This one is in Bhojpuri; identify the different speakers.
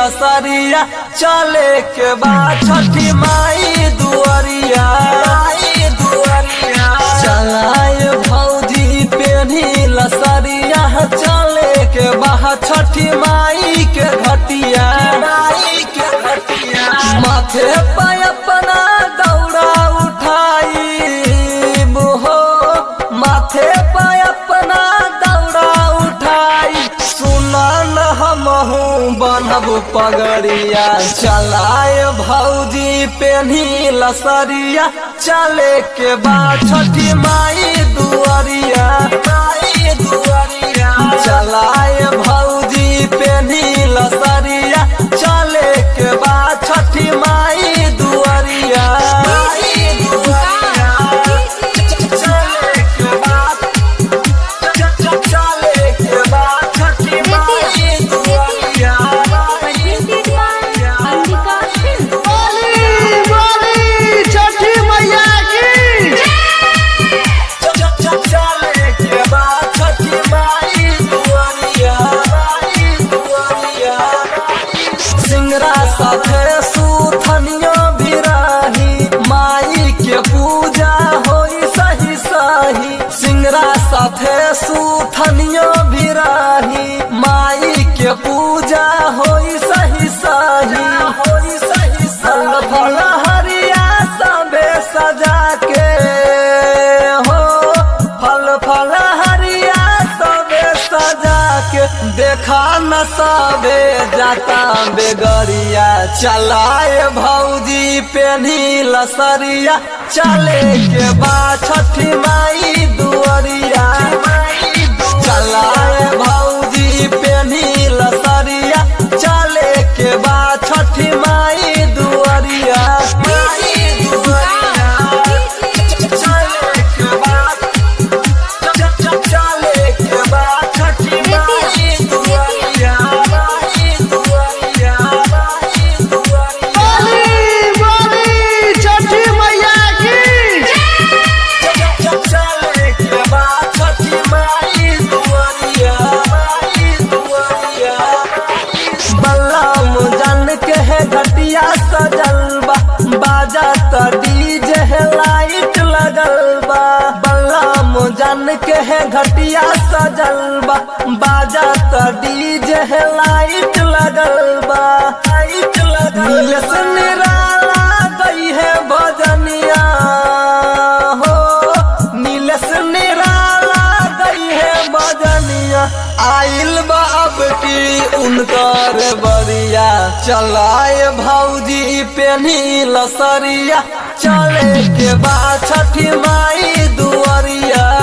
Speaker 1: लसरिया चले के बाद छठी माई दुआरिया माई दुआरिया चलाए भौजी पेनी लसरिया चले के बाद छठी माई के घटिया माई के घटिया माथे पे अपना दौड़ा उठाई हो माथे पे अपना दौड़ा उठाई सुना न हमहू बनब पगड़िया चलाए भौजी पेन्ही लसरिया चले के बाद छठी माई दुआरिया माई दुआरिया चलाए भौजी पेन्ही लसरिया चले के बाद छठी माई दुआरिया माई दुआरिया चले के बाद चले के बाद छठी माई दुआरिया माई दुआरिया
Speaker 2: बोली बोली छठी मैया की
Speaker 1: चले के बाद छठी माई दुआरिया माई दुआरिया सिंगरा साथे सुथनियो भिराही माई के पूजा होई सही सही सिंगरा साथे सुथनियो भिराही माई के पूजा होई सही सही होई सही संग फल हरिया सबे सजा के हो फल फल हरिया सबे सजा के देखा न सबे जाता बेगरिया चलाए भौजी पेन्ही लसरिया चले के बाद छठी माई दुआरिया चलाए भौजी पेन्ही लसरिया चले के बाद छठी माई दुआरिया माई दुआरिया चले के बाद चले के बाद छठी माई दुआरिया माई दुआरिया माई दुआरिया
Speaker 2: बोली बोली छठी मैया की
Speaker 1: चले के बाद छठी माई दुआरिया माई दुआरिया बल्लम जन के है घटिया सजल बा बाजा त डीजे है लाइट लगल बा बल्लम जन के है घटिया सजल बा बाजा त डीजे है लाइट लगल बा लाइट लगल से निराला गई है भजनिया हो नीलस निराला गई है बजनिया आइल बा अब की उनकर बरिया चलाए भौजी पेनी लसरिया चले के बाद छठी माई दुआरिया